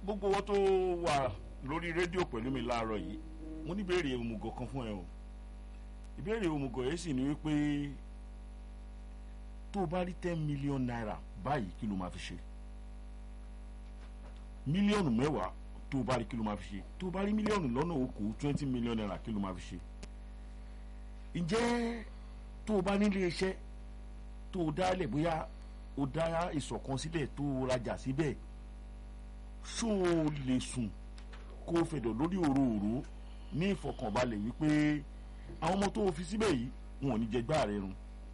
gbogbo wọn tó wà lórí rédíò pẹ̀lú mi láàárọ̀ yìí mo ní ìbéèrè òmùgọ̀ kan fún ẹ o ìbéèrè òmùgọ̀ yìí sì ni wípé tó o bá rí ten million naira báyìí kí ló máa fi ṣe mílíọ̀nù mẹ́wàá tó o bá rí kí ló máa fi ṣe tó o bá rí mílíọ̀nù lọ́nà okòó twenty million naira kí ló máa fi ṣe ǹjẹ́ tó o bá nílé iṣẹ́ tó o dálẹ̀ bóyá o dá ìsọ̀kan sílẹ̀ tó o rajà síbẹ̀ ṣó o lè sùn kó o fẹ̀dọ̀ lórí òróòró ní ìfọkànbalẹ̀ wípé àwọn ọmọ tó o fi síbẹ̀ yìí wọn ò ní jẹ gbáà rẹ run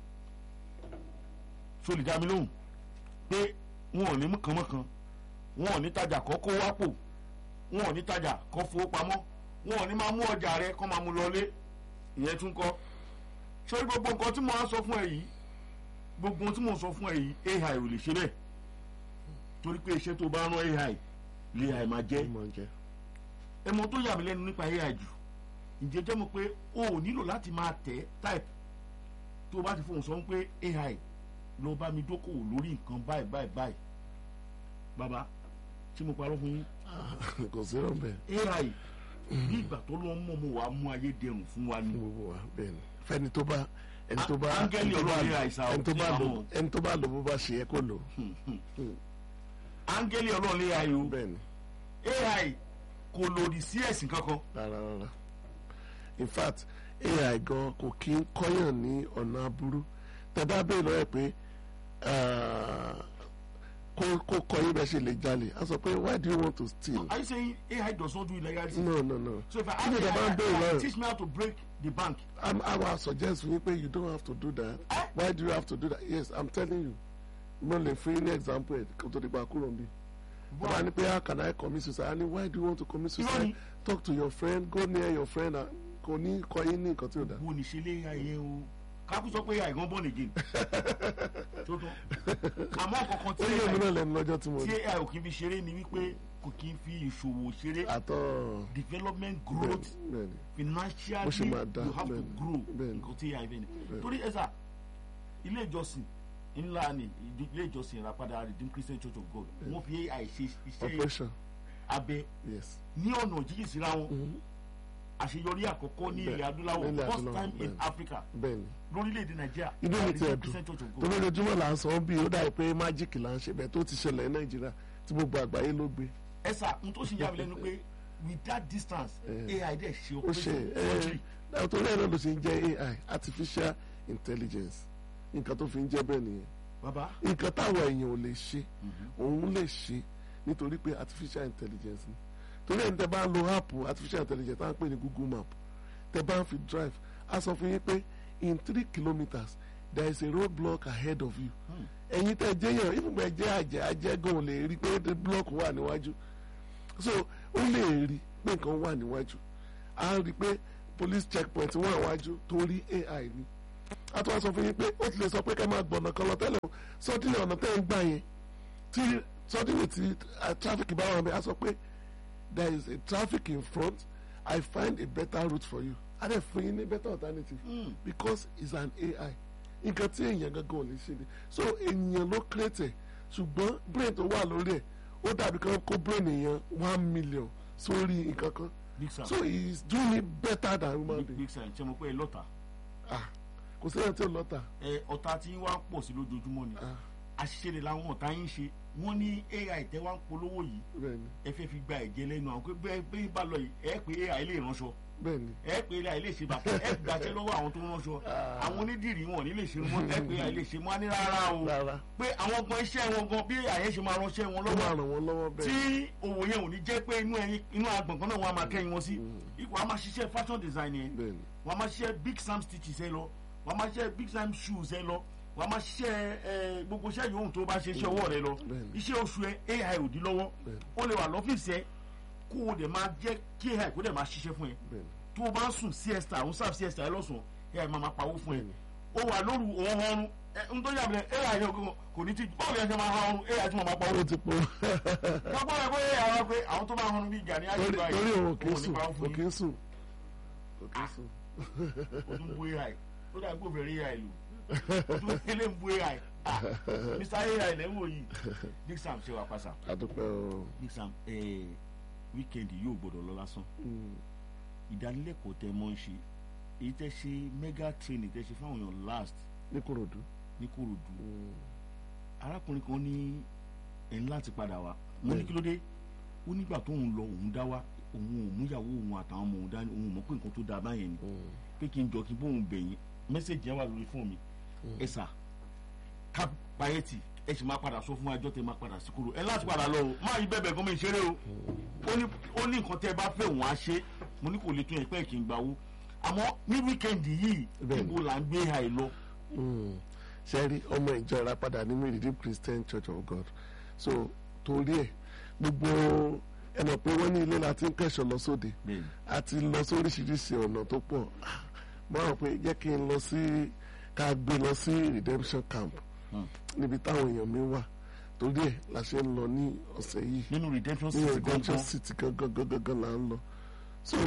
ṣó lè dá mi lóhùn pé wọn ò ní mú kànmọ́kan wọn ò ní tajà kọ́ kó wápò wọn ò ní tajà kọ́ fowó pamọ́ wọn ò ní máa mú ọjà rẹ kọ́ máa mú lọlé ìyẹn tún kọ́ ṣé gbogbo nǹkan tí mo á sọ fún ẹ yìí gbogbo ohun tí mo sọ fún ẹ yìí ai ò lè ṣe bẹ́ẹ̀ torí pé iṣẹ́ tó bá rán ai lè ai máa jẹ́ ẹ mọ tó yà mí lẹ́nu nípa ai jù ǹjẹ́ jẹ́ mo pé o ò nílò láti máa tẹ̀ type tó o bá ti fóun sọ pé ai lọ bá mi dókòwò lórí nǹkan báyìí báyìí báyìí bàbá tí mo parọ́ fún yín kò sí rọ̀bẹ̀ ai bí ìgbà tó lọ́ mọ̀ mo wàá mú ayé dẹrùn fún wa ni gbogbo wa bẹ́ẹ̀ ni fẹ́ni tó bá ẹni tó bá Áńgẹ́lì ẹni tó bá Ọlọ́run lò- àìsàn ẹni tó bá òkè lò àwọn. ẹni tó bá lò bó bá ṣe yẹ kó lò áńgẹ́lì ọlọ́run lé ai o bẹ́ẹ̀ ni ai kò lòdì sí ẹ̀sìn kankan rárá rárá in fact ai gan kò kí ń kọ́yàn ní ọ̀nà aburú tẹ bá bẹ́ẹ̀ lọ́yẹ̀ pé ah, kó kó kọ́ yín bẹ́ẹ̀ ṣe lè jalè a sọ pé why do you want to steal are you saying ai does not do illegality no no no so if i Kí ni tẹ bá ń bẹ́ẹ̀ ask ai lọ́yẹ̀ teach me how to break the bank I'm, I will suggest fún yín pé you don't have to do that. Eh? Why do you have to do that? Yes, I'm telling you. Mo lè fún yín ní example ẹ̀ kó tó di pa kúrò níbí. Bàbá ní pé how can I commit suicide? And why do you want to commit Irọ́ suicide? ni. Talk to your friend, go near your friend. and Kò ní kọ yín ní nǹkan tí ò dá. wo ni ṣe lé ai yẹn o kákú sọ pé ai gan born again tó tán àmọ́ kankan Ó tí yé mi ai náà lẹ́nu lọ́jọ́ tí mo tí rí. ai ò kí n fi ṣeré ni wípé kò kí n fi ìṣòwò ṣeré Àtọ̀ development growth bẹ́ẹ̀ni. financially Bó ṣe máa dá, you have to bẹ́ẹ̀ni, grow bẹ́ẹ̀ni. nǹkan tí ai fẹ́ ni torí ẹ sà ilé ìjọsìn ńlá ni ilé ìjọsìn ìràpadà redeemed christian church of god wọ́n fi ai ṣe iṣẹ́ Operation abẹ yes. ní ọ̀nà jíjìn síra wọn àṣeyọrí àkọ́kọ́ ní ilẹ̀ Bẹ́ẹ̀, adúláwọ̀ nílẹ̀ first adúláwọ̀, time in bẹ́ẹ̀ni. africa Bẹ́ẹ̀ni. lórílẹ̀‐èdè nàìjíríà Inú mi ti Redeemed ẹ̀dùn. christian church of god Torí ojoojúmọ́ là ń sọ bí ó dàbí pé májíìkì là ń ṣe bẹ́ẹ̀ tó ti ṣẹlẹ̀ ní Nàìjíríà tí gbogbo àgbáyé ló gbé. ẹ sà n tó ṣe yà mí lẹ́nu pé with that distance Eh. ai dẹ̀ ṣe ó ṣe operation ẹ torí ẹ náà ló ṣe ń jẹ ai artificial intelligence nǹkan tó fi ń jẹ bẹ́ẹ̀ nìyẹn baba nǹkan táwọn èèyàn ò lè ṣe òun lè ṣe nítorí pé artificial intelligence ni torí ẹni tẹ bá ń lo app artificial intelligence tá à ń pè ní google map tẹ bá ń fi drive a sọ fún yín pé in three kilometres there is a road block ahead of you ẹ̀yin tẹ jẹ́ yẹn ìfúnpẹ́ jẹ́ àjẹ́ àjẹ́gàn ò lè rí pé the block wà níwájú so ó lè rí pé nǹkan wà níwájú a rí pé police checkpoint wà níwájú torí ai ni a tún wá sọ fún yín pé ó ti lè sọ pé kẹ́ máa gbọ̀nà kan lọ tẹ́lẹ̀ o sọ́dínlẹ̀ ọ̀nà tẹ́ ń gbà yẹn tí sọ́dínlẹ̀ tí uh, traffic bá wà mí a sọ pé there is a traffic in front I find a better route for you a dẹ̀ fún yín ní better alternative Mm. because it's an AI nǹkan tí èèyàn gangan ò lè ṣe ni so èèyàn ló create ẹ̀ ṣùgbọ́n brain tó wà lórí ẹ̀ ó dàbí kan kó brain èèyàn one million sórí nǹkan kan big sam so he is doing it better than human big, being big sam ṣe mo pé ẹ lọ́ta ah kò sí ẹni tí ò lọ́tà ẹ ọ̀tá tí wá ń pọ̀ sí lójoojúmọ́ ni ah àṣìṣe rẹ̀ làwọn ọ̀tá yín ṣe wọ́n ní ai tẹ́ wá ń polówó yìí bẹ́ẹ̀ ni ẹ fẹ́ fi gba ẹ̀jẹ̀ lẹ́nu àwọn pé bẹ́ẹ̀ bẹ́ẹ̀ bá lọ yìí ẹ pé ai lè ránṣọ bẹ́ẹ̀ ni ẹ pé ai lè ṣe bàtà ẹ gbàṣẹ lọ́wọ́ àwọn tó ń ránṣọ àwọn onídìrí wọn ò ní lè ṣe mọ́ ẹ pé ai lè ṣe mọ́ á ní rárá o rárá pé àwọn gan iṣẹ́ wọn gan bí àyẹ̀ ṣe máa ránṣẹ́ wọn ó lọ́wọ́ máa ràn wọ́n lọ́wọ́ tí bẹ́ẹ̀ òwò yẹn ò ní jẹ́ pé inú ẹyin inú agbọ̀ngàn náà wọ́n á máa kẹ́yìn wọn sí ipò a máa ṣiṣẹ́ fashion design yẹn bẹ́ẹ̀ ni wọ́n á máa ṣiṣẹ́ big sam stitches ẹ lọ wọ́n á máa ṣiṣẹ́ big sam shoes ẹ lọ wọ́n á máa ṣiṣẹ́ ẹ gbogbo iṣẹ́ yòówù tó bá ṣe iṣẹ́ ọwọ́ rẹ lọ Bẹ́ẹ̀ni. iṣẹ́ oṣù ẹ ai ò dín lọ́wọ́ Bẹ́ẹ̀ni. ó lè wà lọ́fíìsì ẹ kó o dẹ̀ máa jẹ́ kí ai kó dẹ̀ máa ṣiṣẹ́ fún ẹ bẹ́ẹ̀ ni tó o bá ń sùn siesta òun sáà siesta ẹ lọ́sàn-án ai máa máa pawó fún ẹ Bẹ́ẹ̀ni. ó wà lóru òun ọrùn ẹ ń tó yàgbẹ́ ai yẹn kò ní ti báwo yẹn ṣe máa ha ọrùn ai tí mo máa pawó ó ti pọ̀ lọ́gbọ́n rẹ̀ bóyá àwọn pé àwọn tó máa hanu bí ìjà ní ayé torí báyìí torí òun kì í òun ní sùn pawó kò fún kì yín í sùn kò kì í sùn o tún bú ai ó dà gbó fèrè ai lò o tún ilé ń bú ai Ah, mr ai lẹ́ ń wò yìí big sam ṣe wà pàṣà àdúpẹ́ o big sam eh, weekend yóò gbọdọ̀ lọ lásán Mm, ìdánilẹ́kọ̀ọ́ tẹ mọ́ ń ṣe èyí tẹ́ ṣe mega training tẹ́ ṣe fáwọn èèyàn last ní Kòròdú ní korodu Mm, arákùnrin kan ní ẹ̀ ń láti padà wá mo ní kí ló dé ó nígbà tóun lọ òun dá wá òun ò múyàwó òun àtàwọn ọmọ òun dání òun ò mọ̀ pé nǹkan tó dáa báyẹn ni mm, pé kí n jọ kí n bóun bẹ̀yìn mẹ́sẹ̀gì yẹn wà lórí fóònù mi ẹ sà ká payẹ́tì ẹ sì máa padà sọ fún ẹjọ́ tẹ máa padà sí kúrò ẹ láti padà lọ o máa yí bẹ́ẹ̀ gómìnà ìṣeré o ó ní ó ní nǹkan tẹ́ ẹ bá fẹ́ òun á ṣe mo ní kò lè tún ẹ pẹ́ kí n gbà wó àmọ́ ní wíkẹ́ndì yìí Bẹ́ẹ̀ni. níbo là ń gbé àì lọ. mm. ṣe rí ọmọ ìjọ ìràpadà nínú Redeemed Christian Church of God so torí ẹ gbogbo ẹ mọ̀ pé wọ́n ní ilé la ti ń kẹ́sọ̀ lọ sóde bẹ́ẹ̀ni a ti lọ sóríṣiríṣi ọ̀nà tó pọ̀ mo rò pé jẹ́ kí n lọ sí ká gbé lọ sí redemption camp Hmm. níbi táwọn èèyàn mi wà torí ẹ̀ la ṣe ń lọ ní ọ̀sẹ̀ yìí nínú redemption ní city redemption gangan city gangan gangan gangan là ń lọ so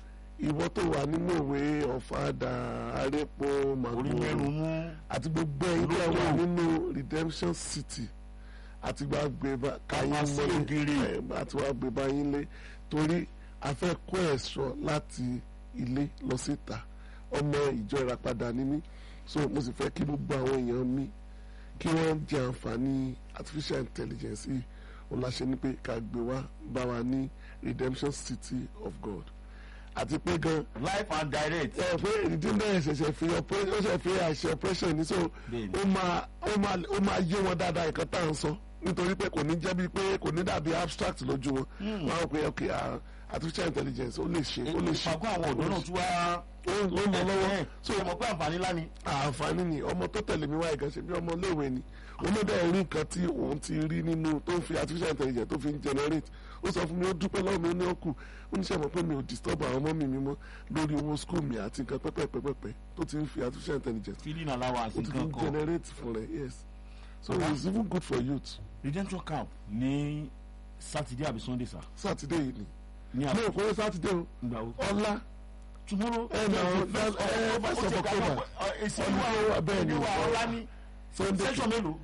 ìwọ tó wà nínú ìwé ọ̀fadà arépo orí màgbó mẹ́rin mú àti gbogbo ẹ̀yin tí Olóko. wà nínú redemption city àti wàá gbé bá káyín Wá sí mọ́lé ògiri. ẹ̀, àti wàá gbé bá yín lé torí a fẹ́ kó ẹ̀ṣọ́ láti ilé lọ síta ọmọ ìjọ ìràpadà ní mí so mo sì fẹ́ kí gbogbo àwọn èèyàn mi kí wọ́n jẹ àǹfààní artificial intelligence yìí òun la ṣe ní pé ká gbé wá bá wa ní redemption city of God àti pé gan life and direct ẹ pé ìdílé ṣẹ̀ṣẹ̀ fi operation ó ṣẹ̀ fi àṣẹ operation ní so Bẹ́ẹ̀ni. ó máa ó máa ó máa yé wọn dáadáa nǹkan tá à ń sọ nítorí pé kò ní jẹ́ bíi pé kò ní dàbí abstract lójú wọn wọn á rò pé ok ah, artificial intelligence ó lè ṣe ó lè ṣe ìpàgọ́ àwọn ọ̀dọ́ náà tún wá ó ó ń lọ lọ́wọ́ so ẹ mọ̀ pé àǹfààní ńlá ni àǹfààní ni ọmọ tó tẹ̀lé mi wá ìkan ṣe bí ọmọ iléèwé ni olódà rí nǹkan tí òun ti rí nínú tó ń fi artificial intelligence tó fi ń generate ó sọ fún mi ó dúpẹ́ lọ́wọ́ mi ó ní ó kù ó ní sẹ́mo pé mi ò disturb àwọn ọmọ mi mímọ́ lórí owó school mi àti nǹkan pẹ́pẹ́pẹ́pẹ́ tó ti ń fi artificial intelligence feeding allowance ó ti fi nǹkan ń kan generate fún rẹ̀ yes so Baba. it's even good for youth redemption camp ní saturday àbí sunday sa saturday yìí ni ní mi ò kórè saturday o àgbà wo ọlá tomorrow ẹ na ọ first of- ẹ ó first ti of gbàgbọ́ october pé, ọ, èsì Ọdún tó wà bẹ́ẹ̀ ni. ìwà ọlá ní sunday section mélòó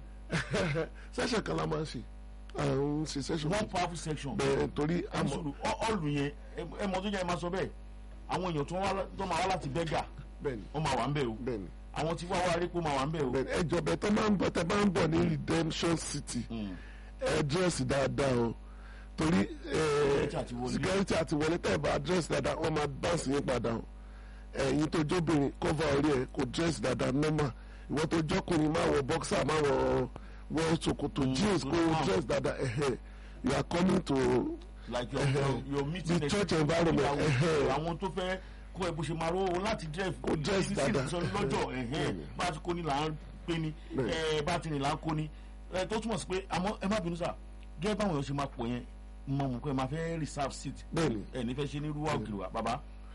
session kan la máa ń ṣe àwọn ń ṣe session one powerful section bẹ́ẹ̀ torí àmọ́ àmọ́ ọ̀lù yẹn ẹ- ẹ mọ̀ tó jẹ́ ẹ máa sọ bẹ́ẹ̀ àwọn èèyàn tó wá- tó máa wá láti bẹ́gà bẹ́ẹ̀ ni wọ́n máa wà ń bẹ̀ o bẹ́ẹ̀ ni. àwọn tí wàá wá rí kó máa wà ń bẹ̀ o bẹ́ẹ̀ ẹ jọ̀bẹ tó máa ń bọ̀ tẹ́ máa ń bọ̀ ní redemption city Mm. ẹ dírẹ́sì dáadáa o torí ẹ, Security àti wọlé. security àti wọlé tẹ́ ẹ bá dírẹ́sì dáadáa wọ́n máa báǹsì yín padà o ẹ̀yin tó jóbìnrin cover orí ẹ kò dírẹ́sì dáadáa normal ìwọ tó jọkùnrin máa wọ boxer máa wọ wọ ṣòkòtò Mm, jeans so kó calm. dírẹ́sì dáadáa ẹ̀hẹ́ you are coming to like your Ẹhẹ́. your your meeting The church environment, ìyàwó- ẹhẹ́. àwọn tó fẹ́ kó ẹ bó ṣe máa rówó láti drive Kó dress sí- sí- dáadáa. sọ lọ́jọ́ ẹ̀hẹ́n Bẹ́ẹ̀ni. bá a ti kó ni là ń pè ní Bẹ́ẹ̀ni. ẹ bá a ti rìn là ń kó ni ẹ tó túmọ̀ sí pé àmọ́ ẹ má bínú sà gẹ́gẹ́ báwọn èèyàn ṣe máa pọ̀ yẹn mo mọ̀ pé ẹ máa fẹ́ reserve seat bẹ́ẹ̀ni ẹ ní fẹ́ ṣe ní rúwà òkèlè wa bàbá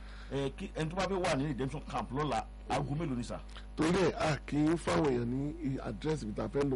ẹ kí ẹni tó bá fẹ́ wà ní redemption camp lọ́la aago mélòó ni sà torí ẹ a kì í fáwọn èèyàn ní àdírẹ́sì ibi tá a fẹ́ lò